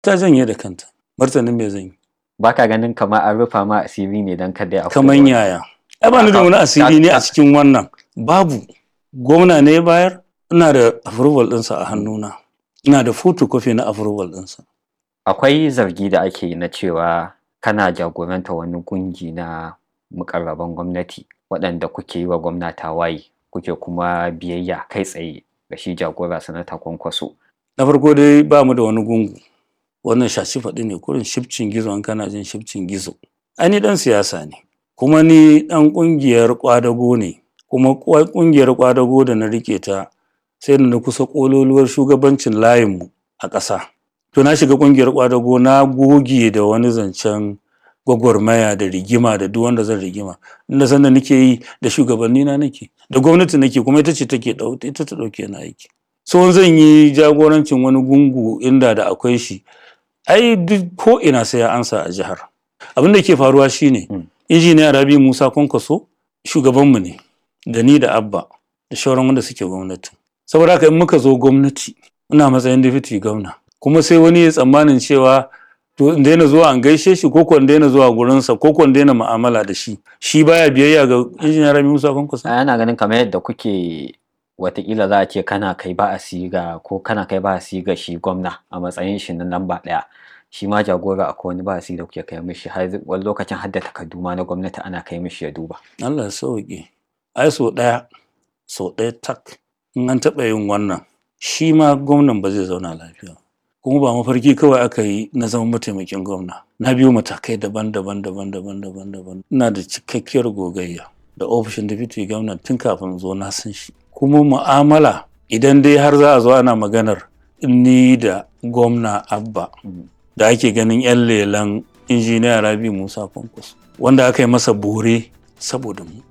ta janye da kanta martanin me zan yi baka ganin kamar an rufa ma asiri ne don kada ya kaman yaya ai ba ni da wani asiri ne a cikin wannan babu gwamna ne bayar ina da approval ɗinsa a hannuna ina da photocopy na approval ɗinsa akwai zargi da ake yi na cewa kana jagoranta wani kungi na mukarraban gwamnati waɗanda kuke yi wa gwamna tawaye kuke kuma biyayya kai tsaye ga shi jagora sanata kwankwaso na farko dai ba mu da wani gungu wannan shashi faɗi ne kurin shifcin gizo an kana jin shifcin gizo ai ni ɗan siyasa ne kuma ni ɗan ƙungiyar ƙwadago ne kuma ƙungiyar ƙwadago da na rike ta sai da na kusa ƙololuwar shugabancin layinmu a ƙasa to na shiga ƙungiyar ƙwadago na goge da wani zancen gwagwarmaya da rigima da duk wanda zan rigima inda sanda nake yi da shugabanni na nake da gwamnati nake kuma ita ce take ita ta ɗauke na aiki so zan yi jagorancin wani gungu inda da akwai shi ai duk ko ina sai ya ansa a jihar abin da ke faruwa shine injiniya rabi musa kwankwaso shugabanmu ne da ni da abba da shauran wanda suke gwamnati saboda haka in muka zo gwamnati ina matsayin deputy gwamna kuma sai wani ya tsammanin cewa to in daina zuwa an gaishe shi ko in daina zuwa gurinsa ko in daina mu'amala da shi shi baya biyayya ga injiniya rabi musa kwankwaso ana ganin kamar yadda kuke watakila za a ce kana kai ba a siga ko kana kai ba a siga shi gwamna a matsayin shi na lamba ɗaya shi ma jagora akwai wani ba a da kuke kai mishi har wani lokacin hadda takardu ma na gwamnati ana kai mishi ya duba Allah ya sauke ai so ɗaya so ɗaya tak in an taɓa yin wannan shi ma gwamnan ba zai zauna lafiya kuma ba mafarki kawai aka yi na zama mataimakin gwamna na biyo matakai daban-daban daban-daban daban-daban ina da cikakkiyar gogayya da ofishin deputy gwamna tun kafin zo na san shi kuma mu'amala idan dai har za a zo ana maganar ni da gwamna abba da ake ganin 'yan lelan injiniya rabi musa kwankwas wanda aka yi masa bore saboda mu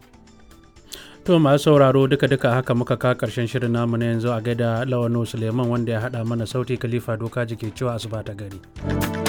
to masu sauraro duka duka haka muka ka karshen shirin namu na yanzu a gaida lawano suleiman wanda ya haɗa mana sauti khalifa doka jike cewa asuba ta gari